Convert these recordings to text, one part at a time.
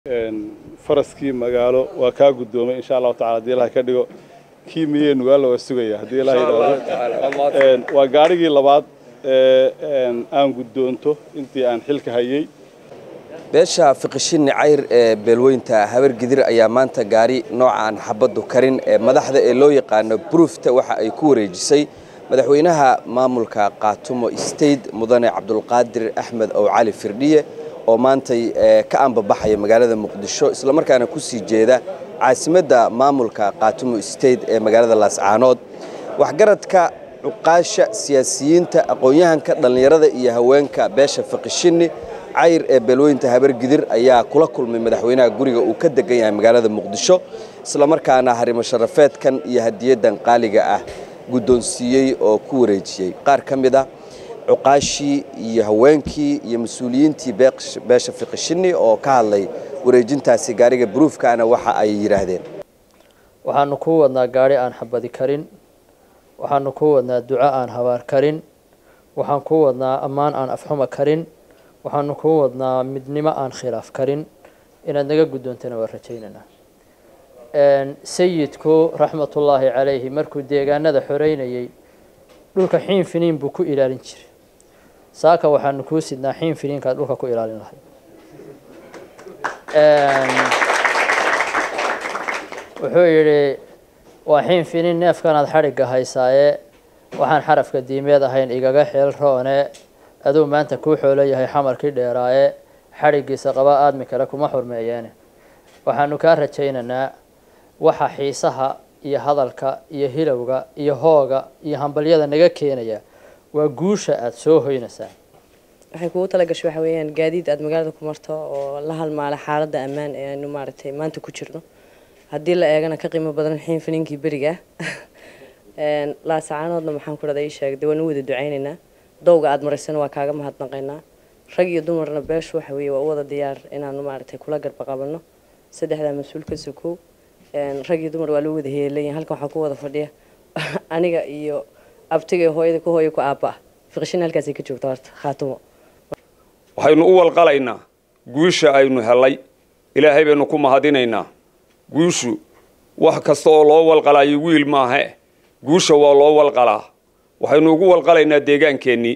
faraskii magaalo waa kaa guddoomay insha allahu tacala hadii ilahay ka dhigo kii miyee nugaalla waa sugaya haddii ilahay yidhaahdo waa gaadhigii labaad ee aan guddoonto intii aan xilka hayay beesha fiqishinni cayr ee beelweynta habar gidir ayaa maanta gaari noocaan xabaddu karin ee madaxda ee loo yaqaano bruufta waxa ay ku wareejisay madaxweynaha maamulka qaatumo state mudane cabdulqaadir axmed ow cali firdhiye oo maantay ka ambabaxaya magaalada muqdisho islamarkaana ku sii jeeda caasimadda maamulka qaatumo state ee magaalada laascaanood waxgaradka cuqaasha siyaasiyiinta aqoon-yahanka dhallinyarada iyo haweenka beesha fiqishinni cayr ee beelweynta habargidir ayaa kula kulmay madaxweynaha guriga uu ka degan yahay magaalada muqdisho islamarkaana harimo sharafeedkan iyo hadiyadan qaaliga ah guddoonsiiyey oo ku wareejiyey qaar ka mid a cuqaashii iyo haweenkii iyo mas-uuliyiintii beesha fiqishinni oo ka hadlay wareejintaasi gaariga bruufkaana waxa ay yidhaahdeen waxaanu kuu wadnaa gaari aan xabadi karin waxaanu kuu wadnaa duco aan habaar karin waxaan kuu wadnaa ammaan aan afxuma karin waxaanu kuu wadnaa midnimo aan khilaaf karin inaad naga guddoontana waa rajaynaynaa sayidku raxmatullaahi calayhi markuu deegaanada xoreynayay dhulka xiin finiin buu ku ilaalin jiray saaka waxaanu kuu sidnaa xiin finiinkaad dhulka ku ilaalin lahay wuxuu yidhi waa xiin finiin neefkanaad xadhigga haysaaye waxaan xarafka diimeed ahayn igaga xeel roone aduu maanta kuu xoolo yahay xamarkii dheeraaye xadhiggiisa qaba aadmi kale kuma xurmeeyeene waxaanu kaa rajaynaynaa waxa xiisaha iyo hadalka iyo hilowga iyo hooga iyo hambalyada naga keenaya waa guusha aada soo hoynaysaa waxay kugu talagashay waxa weeyaan gaadiid aada magaalada ku marto oo la halmaala xaaladda ammaan ee aanu maaragtay maanta ku jirno haddii la eegana ka qiimo badan xiin finiinkii beriga laasacaanoodna maxaan ku dhada ii sheegday waan u wada ducaynaynaa dowga aada maraysana waa kaaga mahadnaqaynaa rag iyo dumarna beeshu waxa weeye waa u wada diyaar inaanu maaragtay kula garba qabanno saddexdaa mas-uul ka sokow rag iyo dumar waa loo wada heelayan halkan waxaa ku wada fadhiya aniga iyo abtiga iyo hooyada ku hooya ku aabba ah fiqishin halkaasay ka joogta horta khaatumo waxaynu u walqalaynaa guusha aynu helay ilaahay baynu ku mahadinaynaa guushu wax kasta oo loo walqalaayo wiil maahe guusha waa loo walqalaa waxaynu ugu walqalaynaa deegaankeenii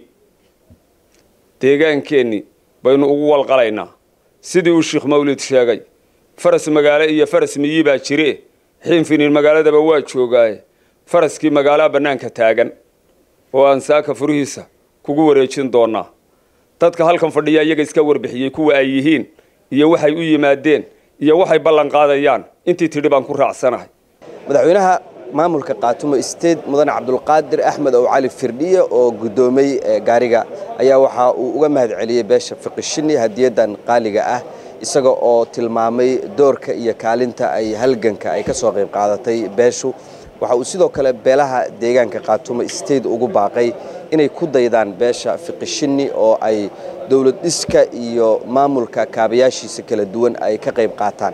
deegaankeenii baynu ugu walqalaynaa sidii uu sheekh mawlid sheegay faras magaalo iyo faras miyi baa jire xiinfiniin magaaladaba waa joogaaye faraskii magaalaha bannaanka taagan oo aan saaka furihiisa kugu wareejin doonaa dadka halkan fadhiya iyaga iska warbixiyey kuwa ay yihiin iyo waxay u yimaadeen iyo waxay ballan qaadayaan intii tidhi baan ku raacsanahay madaxweynaha maamulka qaatumo state mudane cabdulqaadir axmed ow cali firdhiye oo guddoomay gaariga ayaa waxa uu uga mahad celiyey beesha fiqishinni hadiyadan qaaliga ah isaga oo tilmaamay doorka iyo kaalinta ay halganka ay ka soo qayb qaadatay beeshu waxa uu sidoo kale beelaha deegaanka qaatumo state ugu baaqay inay ku daydaan beesha fiqishinni oo ay dowlad dhiska iyo maamulka kaabayaashiisa kala duwan ay ka qayb qaataan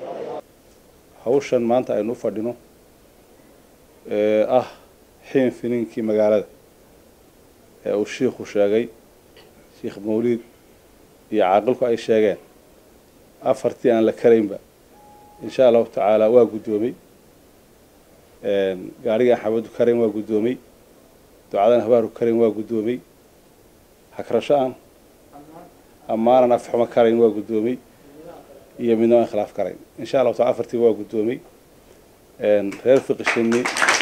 hawshan maanta aynu u fadhino ee ah xiin finiinkii magaalada ee uu shiikhu sheegay sheikh mawliid iyo caaqilku ay sheegeen afartii aan la karaynba insha allahu tacaala waa guddoomay gaarigaan xabadu karayn waa guddoomay ducadan habaaru karayn waa guddoomay hagrasho aan ammaanan afxumo karayn waa guddoomay iyo midnimo aan khilaaf karayn insha allahu taala afartii waa guddoomay reer fiqishinni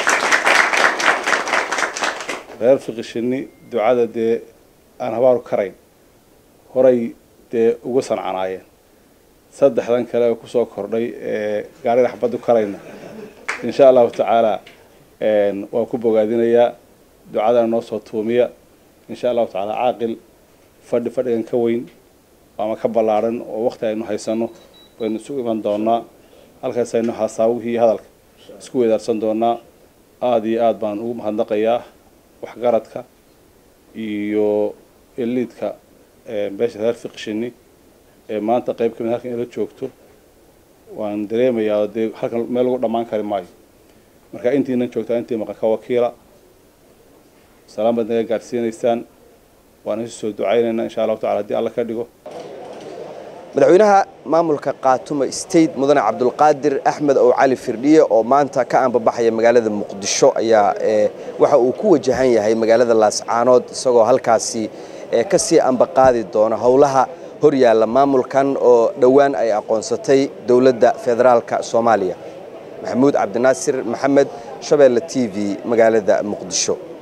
reer fiqishinni ducada dee aan habaaru karayn horay dee uga sancanaayeen saddexdan kale oo kusoo kordhay ee gaariga xabadu karayna insha allahu tacaala waan ku bogaadinayaa ducadana noo soo tuumiya insha allahu tacaala caaqil fadhi fadhigan ka weyn ama ka ballaadhan oo wakti aynu haysano baynu isu iman doonaa halkaas aynu hasaawihii hadalka isku weydaarsan doonaa aada iyo aada baan ugu mahadnaqayaa waxgaradka iyo eliidka beesha reer fiqishinni ee maanta qayb ka mid halkan ila joogto waan dareemayaa dee halkan meel lagu dhammaan kari maayo marka intiinan joogtaa intii maqan ka wakiila salaam baad naga gaadhsiinaysaan waan isu soo ducaynaynaa insha allahu tacala haddii alla ka dhigo madaxweynaha maamulka qaatumo state mudane cabdulqaadir axmed ow cali firdhiye oo maanta ka anbabaxaya magaalada muqdisho ayaa waxa uu ku wajahan yahay magaalada laascaanood isagoo halkaasi ka sii ambaqaadi doona howlaha horyaalla maamulkan oo dhowaan ay aqoonsatay dowladda federaalka soomaaliya maxamuud cabdinaasir maxamed shabeelle t v magaalada muqdisho